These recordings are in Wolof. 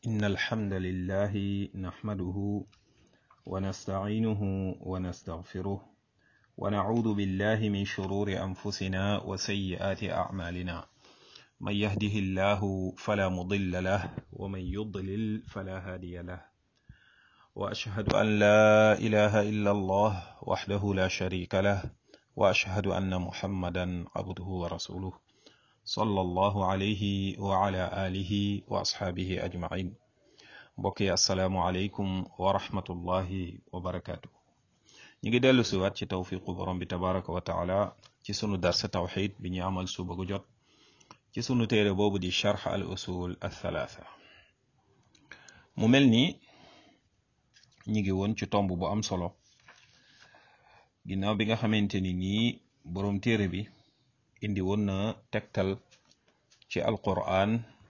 إن الحمد لله نحمده ونستعينه ونستغفره ونعوذ بالله من شرور أنفسنا وسيئات أعمالنا من يهده الله فلا مضل له ومن يضلل فلا هادي له وأشهد أن لا إله إلا الله وحده لا شريك له وأشهد أن محمدا عبده ورسوله صلى الله عليه وعلى آله وأصحابه أجمعين mbokki asalaamualeykum wa rahmatullahi wa barakaatu. ñu ngi dellu si waat ci tawfiqu borom bi tabaraka wa taala ci sunu darsa tawxid bi ñu amal suba gu jot ci sunu téere boobu di charx al usul al thalatha mu mel ni ñu ngi woon ci tomb bu am solo ginnaaw bi nga xamante ni nii borom téere bi indi woon na tegtal ci alquran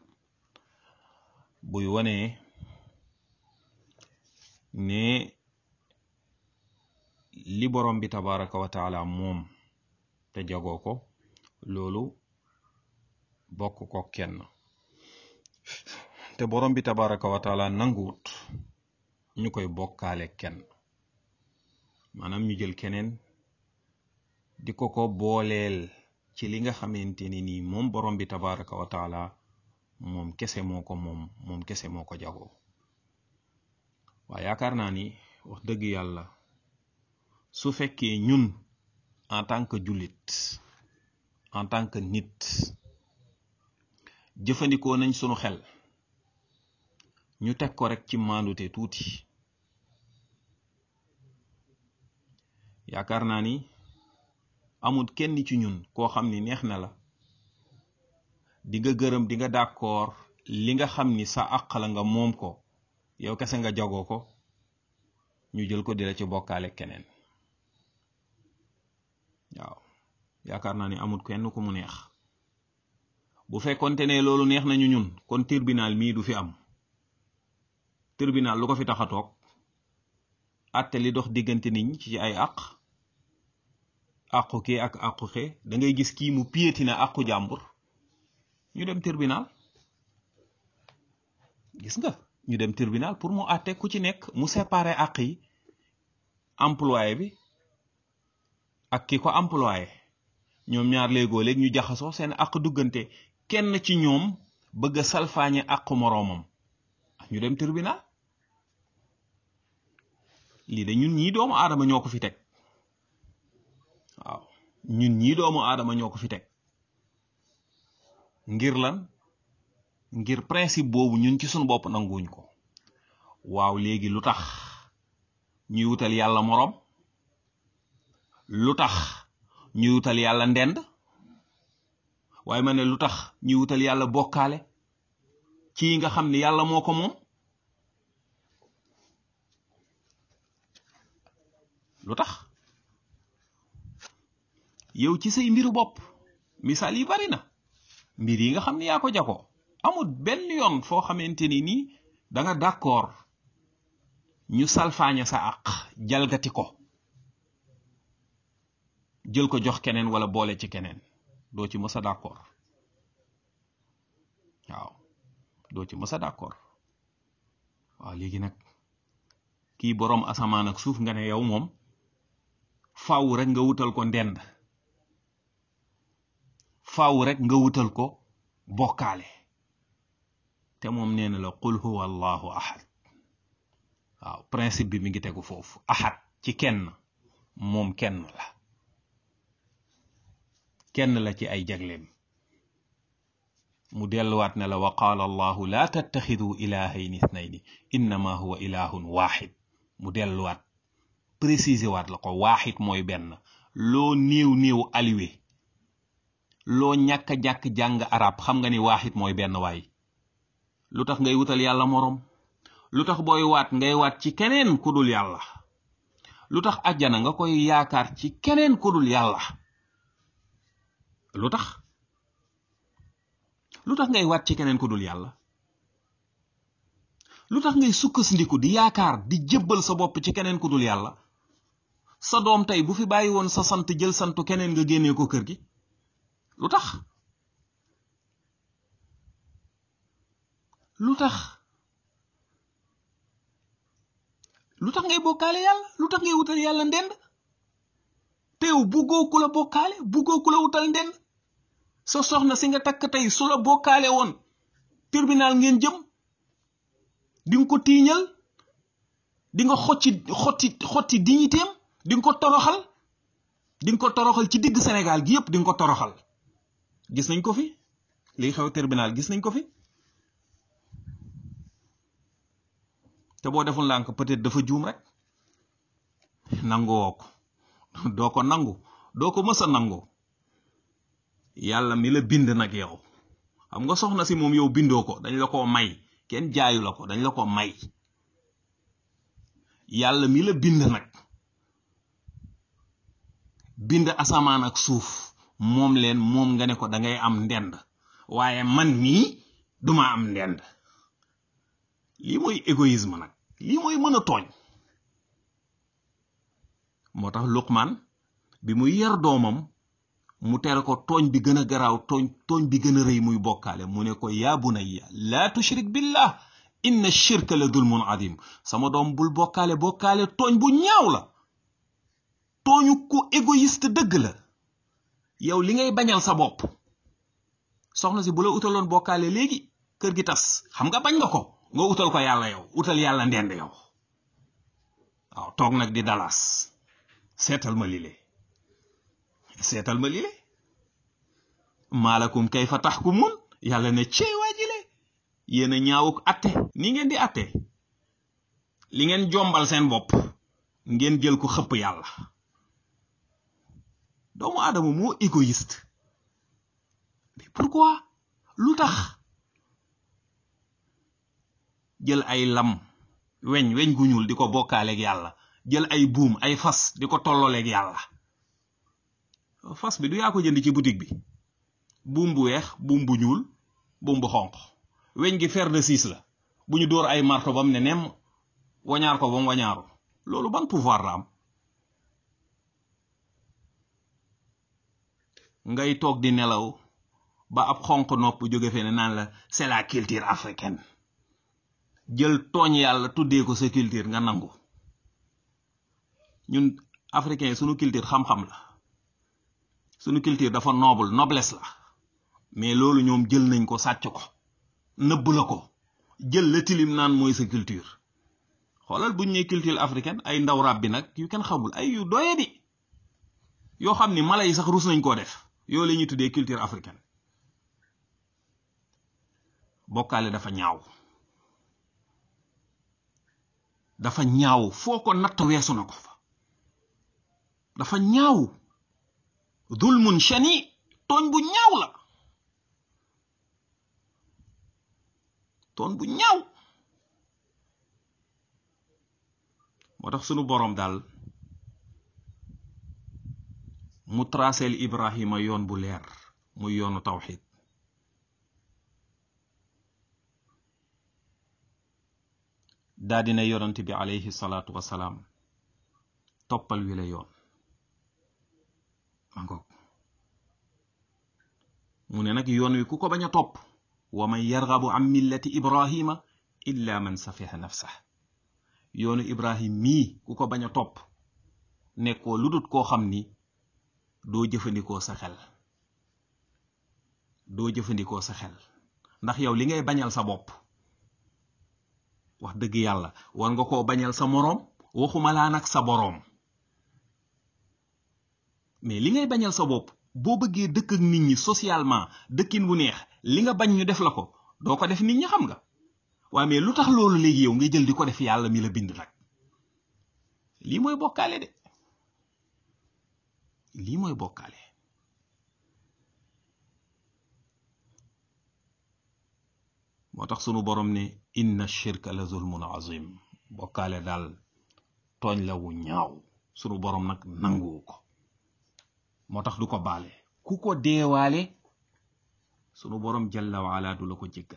buy wane ne li borom bi tabaraka wa taala moom te jagoo ko loolu bokk ko kenn te borom bi tabaraka wa taala nanguwut ñu koy bokkaale kenn maanaam ñu jël keneen di ko ko booleel ci li nga xamante ni nii moom borom bi tabaraka wa taala moom kese moo ko moom moom kese moo ko jagoo waaye yaakaar naa ni wax dëgg yàlla su fekkee ñun en tant que jullit en tant que nit jëfandikoo nañ sunu xel ñu teg ko rek ci maandute tuuti yaakaar naa ni amul kenn ci ñun koo xam ni neex na la di nga gërëm di nga d'accord li nga xam ni sa àq la nga moom ko yow kese nga jagoo ko ñu jël ko di la ci bokkaale keneen waaw yaakaar naa ni amul kenn ku mu neex bu fekkonte ne loolu neex nañu ñun kon tribunal mii du fi am tribunal lu ko fi tax a toog àtte li dox diggante nit ñi ci ay àq àqu kii ak àqu xee da ngay gis kii mu piétina àqu jàmbur ñu dem tribunal gis nga ñu dem tribunal pour mu àtte ku ci nekk mu séparer àq yi employé bi ak ki ko employé ñoom ñaar léegoo léeg ñu jaxasoo seen àq duggante kenn ci ñoom bëgg a salfaañe àqu moroomam ñu dem tribunal lii de ñun ñii doomu aadama ñoo ko fi teg waaw ñun ñii doomu aadama ñoo ko fi teg ngir lan ngir principe boobu ñun ci suñu bopp nanguwuñ ko waaw léegi lu tax ñuy wutal yàlla moroom lu tax ñuy wutal yàlla ndend waaye ma ne lu tax ñuy wutal yàlla bokkaale ci nga xam ne yàlla moo ko moom lu tax yow ci say mbiru bopp misaal yi bari na mbir yi nga xam ne yaa ko jagoo amul benn yoon foo xamante ni nii da nga d'accord ñu salfaaña sa àq jalgati ko jël ko jox keneen wala boole ci keneen doo ci mës a d'accord waaw doo ci mës a d'accord waaw léegi nag kii boroom asamaan ak suuf nga ne yow moom faaw rek nga wutal ko ndend faaw rek nga wutal ko bokkaale te moom nee na la qul huwa allahu ahad waaw principe bi mi ngi tegu foofu ahad ci kenn moom kenn la kenn la ci ay jagleem mu delluwaat ne la wa qaala allahu laa tattaxidu ilahayni ithnayni innama huwa ilahun waxid mu delluwaat préciser waat la ko waaxid mooy benn loo néew néew aliwe loo ñàkk a jàkk jàng arab xam nga ni waaxid mooy benn waay lu tax ngay wutal yàlla moroom lu tax booy waat ngay waat ci keneen ku dul yàlla lu tax ajjana nga koy yaakaar ci keneen ku dul yàlla lu tax lu tax ngay waat ci keneen ku dul yàlla lu tax ngay sukkandiku di yaakaar di jébbal sa bopp ci keneen ku dul yàlla sa doom tey bu fi bàyyi woon sa sant jël santu keneen nga génnee ko kër gi lu tax lu tax lu tax ngay bokkaale yàlla lu tax ngay wutal yàlla ndend teew buggoo ku la bokkaale buggoo ku la wutal ndend sa soxna si nga takk tey su la bokkaale woon tribunal ngeen jëm di nga ko tiiñal di nga xotti xotti xotti dignitéem di nga ko toroxal di nga ko toroxal ci digg Sénégal gi yépp di nga ko toroxal gis nañ ko fi liy xew tribunal gis nañ ko fi te boo deful ndànk peut-être dafa juum rek nangoo ko doo ko nangu doo ko mës a nangu yàlla mi la bind nag yow xam nga soxna si moom yow bindoo ko dañ la ko may kenn jaayu la ko dañ la ko may yàlla mi la bind nag bind asamaan ak suuf moom leen moom nga ne ko da ngay am ndend waaye man mii duma am ndend lii mooy égoïsme nag lii mooy mën a tooñ moo tax Luqmaan bi muy yar doomam mu tere ko tooñ bi gën a garaaw tooñ tooñ bi gën a rëy muy bokkaale mu ne ko yaa bunayya laa tushrik billah inna shirka la dulmun adim sama doom bul bokkaale bokkaale tooñ bu ñaaw la tooñu ku égoïste dëgg la yow li ngay bañal sa bopp soxna si bu la utaloon bokkaale léegi kër gi tas xam nga bañ nga ko nga utal ko yàlla yow utal yàlla ndend yow waaw toog nag di dalas seetal ma lile seetal ma lile maalakum kayfa taxkumun yàlla ne cey waa jile yéen a ñaawuk atte ni ngeen di atte li ngeen jombal seen bopp ngeen jël ko xëpp yàlla doomu aadama moo égoïste mais pourquoi lu tax jël ay lam weñ weñ gu ñuul di ko bokkaaleeg yàlla jël ay buum ay fas di ko tollooleeg yàlla fas bi du yaa ko jënd ci boutique bi buum bu weex buum bu ñuul buum bu xonq weñ gi fer de six la bu ñu dóor ay marto bam ne nemm wañaar ko bam wañaaru loolu ban pouvoir la am ngay toog di nelaw ba ab xonq nopp jóge fee ne naan la c'est la culture africaine jël tooñ yàlla tuddee ko sa culture nga nangu ñun africain sunu culture xam-xam la sunu culture dafa noble noblesse la mais loolu ñoom jël nañ ko sàcc ko nëbb la ko jël la tilim naan mooy sa culture xoolal buñ ne culture africaine ay ndaw rab bi nag yu kenn xamul ay yu doye di yoo xam ni mala yi sax rus nañ koo def yoo la ñuy tuddee culture africaine bokkaale dafa ñaaw dafa ñaaw foo ko natt weesu na ko fa dafa ñaaw zulmun shani tooñ bu ñaaw la tooñ bu ñaaw moo tax sunu boroom daal mu traceel Ibrahima yoon bu leer muy yoonu tawxid daa dina yonent bi alayhi salaatu wasalaam toppal wi la yoon ma ngoog mu ne nag yoon wi ku ko bañ a topp wa man yargabu an millati ibrahima illa man safiha nafsah yoonu ibrahim mii ku ko bañ a topp nekkoo lu dut koo xam ni doo jëfandikoo sa xel doo jëfandikoo sa xel ndax yow li ngay bañal sa bopp wax dëgg yàlla war nga koo bañal sa moroom waxuma laa nag sa boroom mais li ngay bañal sa bopp boo bëggee dëkk ak nit ñi socialement dëkkin bu neex li nga bañ ñu def la ko doo ko def nit ñi xam nga waaye mais lu tax loolu léegi yow ngay jël di ko def yàlla mi la bind nag lii mooy bokkaale de lii mooy bokkaale moo tax sunu borom ne inna shirka la zulmun azim bokkaale daal tooñ la wu ñaaw sunu borom nag nanguwu ko moo tax du ko baale ku ko deewaale sunu borom jalla waala du la ko jéggal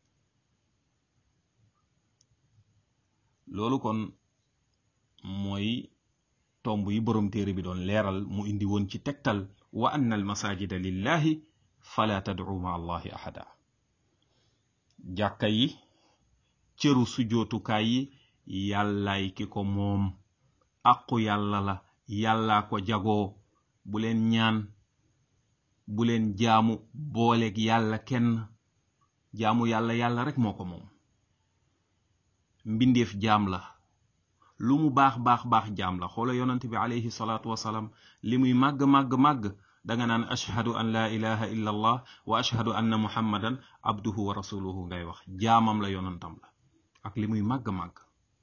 loolu kon mooy tomb yi borom téere bi doon leeral mu indi woon ci tegtal wa anna al masajida lillahi fala tad'u ma allahi ahada jàkka yi cëru sujootukaay yi yàllaay ki ko moom aqu yàlla la yàllaa ko jagoo bu leen ñaan bu leen jaamu booleeg yàlla kenn jaamu yàlla yàlla rek moo ko moom mbindeef jaam la lu mu baax baax baax jaam la xoola yonante bi alayhi salaatu wasalaam li muy màgg màgg màgg danga naan ashhadu an laa ilaha illa allah wa ashhadu anna muhammadan abduhu wa rasuluhu ngay wax jaamam la yonantam la ak li muy màgg màgg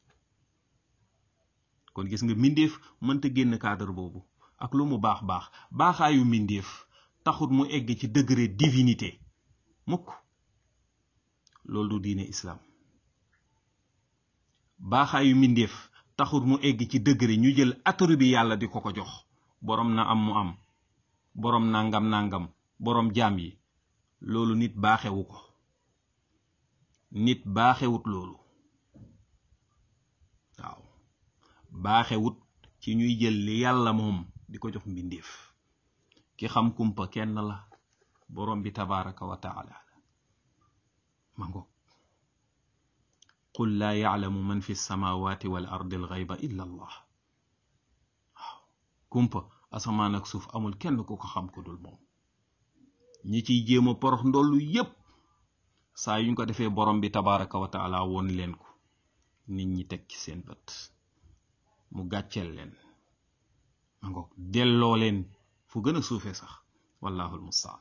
kon gis nga mbindeef mënta génn cadre boobu ak lu mu baax baax baaxaayu mbindeef taxut mu egg ci degré divinité mukk loolu du diine islaam baaxaayu mbindeef taxut mu egg ci degré ñu jël attribut bi yàlla di ko ko jox boroom na am mu am boroom nangam nangam boroom jaam yi loolu nit baaxewu ko nit baaxewut loolu waaw baaxewut ci ñuy jël li yàlla moom di ko jox mbindeef ki xam kumpa kenn la boroom bi tabaraka wa taala ma ngoog qul laa yaclamu man fi lsamawati wal ardi alxayba illa allah waaw kumpa asamaan ak suuf amul kenn ku ko xam ku dul moom ñi ciy jéem a porox ndollu yépp saa yuñ ko defee borom bi tabaraka wa taala woon leen ko nit ñi teg ci seen bët mu gàcceel leen ma ngoog delloo leen fu gën a suufee sax wallahu almustaan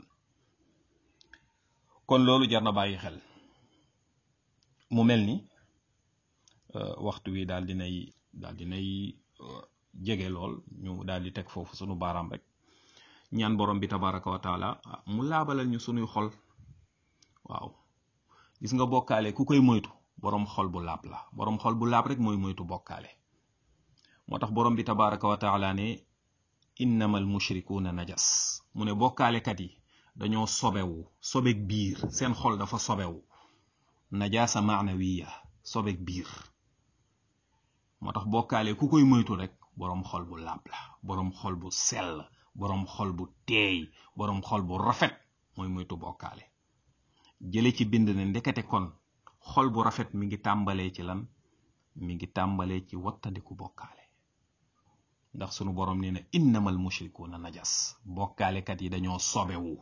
kon loolu jar na bàyyi xel mu mel ni waxtu wi daal dinay daal dinay jege lool ñu daal di teg foofu sunu baaraam rek ñaan borom bi tabaraka wa taala mu laabalal ñu sunuy xol waaw gis nga bokkaale ku koy moytu borom xol bu laab la borom xol bu laab rek mooy moytu bokkaale moo tax borom bi tabaraka wa taala ne innamal mushrikuuna najas mu ne bokkaalekat yi dañoo sobewu sobeg biir seen xol dafa sobewu najaasa maanawiya sobeg biir moo tax bokkaale ku koy moytu rek boroom xol bu laab la boroom xol bu sell boroom xol bu teey boroom xol bu rafet mooy moytu bokkaale jële ci bind ne ndekete kon xol bu rafet mi ngi tàmbalee ci lan mi ngi tàmbalee ci wattandiku bokkaale ndax sunu boroom nee na innamal mushrikuuna najas bokkaalekat yi dañoo sobewu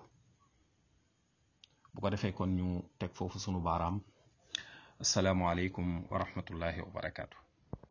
bu ko defee kon ñu teg foofu sunu baaraam asalaamualeykum wa rahmatullahi wa barakaatu.